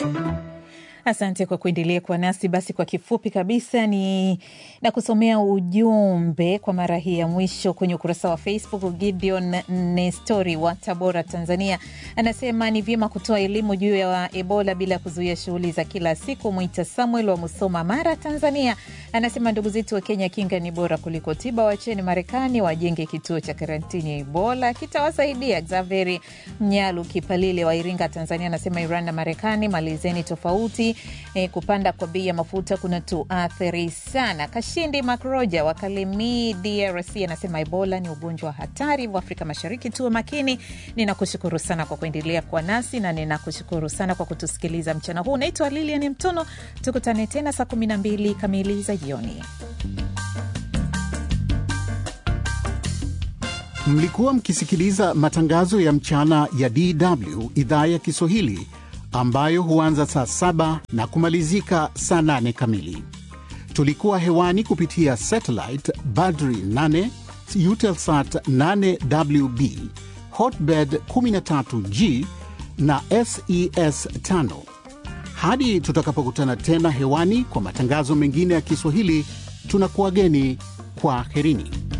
Asante kwa kuendelea kuwa nasi. Basi kwa kifupi kabisa ni na kusomea ujumbe kwa mara hii ya mwisho kwenye ukurasa wa Facebook. Gideon Nestori wa Tabora, Tanzania, anasema ni vyema kutoa elimu juu ya Ebola bila kuzuia shughuli za kila siku. Mwita Samuel wa Musoma, Mara, Tanzania, anasema ndugu zetu wa Kenya, kinga ni bora kuliko tiba. Wacheni Marekani wajenge kituo cha karantini ya Ebola, kitawasaidia. Xaveri Mnyalu Kipalile wa Iringa, Tanzania, anasema Iran na Marekani malizeni tofauti E, kupanda kwa bei ya mafuta kuna tuathiri sana. Kashindi Makroja wa Kalemi, DRC anasema Ebola ni ugonjwa wa hatari, hivyo Afrika Mashariki tuwe makini. Ninakushukuru sana kwa kuendelea kuwa nasi na ninakushukuru sana kwa kutusikiliza mchana huu. Naitwa Lilian Mtono, tukutane tena saa 12 kamili za jioni. Mlikuwa mkisikiliza matangazo ya mchana ya DW idhaa ya Kiswahili ambayo huanza saa saba na kumalizika saa nane kamili. Tulikuwa hewani kupitia satellite Badri 8 Eutelsat 8WB Hotbird 13G na SES 5. Hadi tutakapokutana tena hewani kwa matangazo mengine ya Kiswahili, tunakuwageni kwa herini.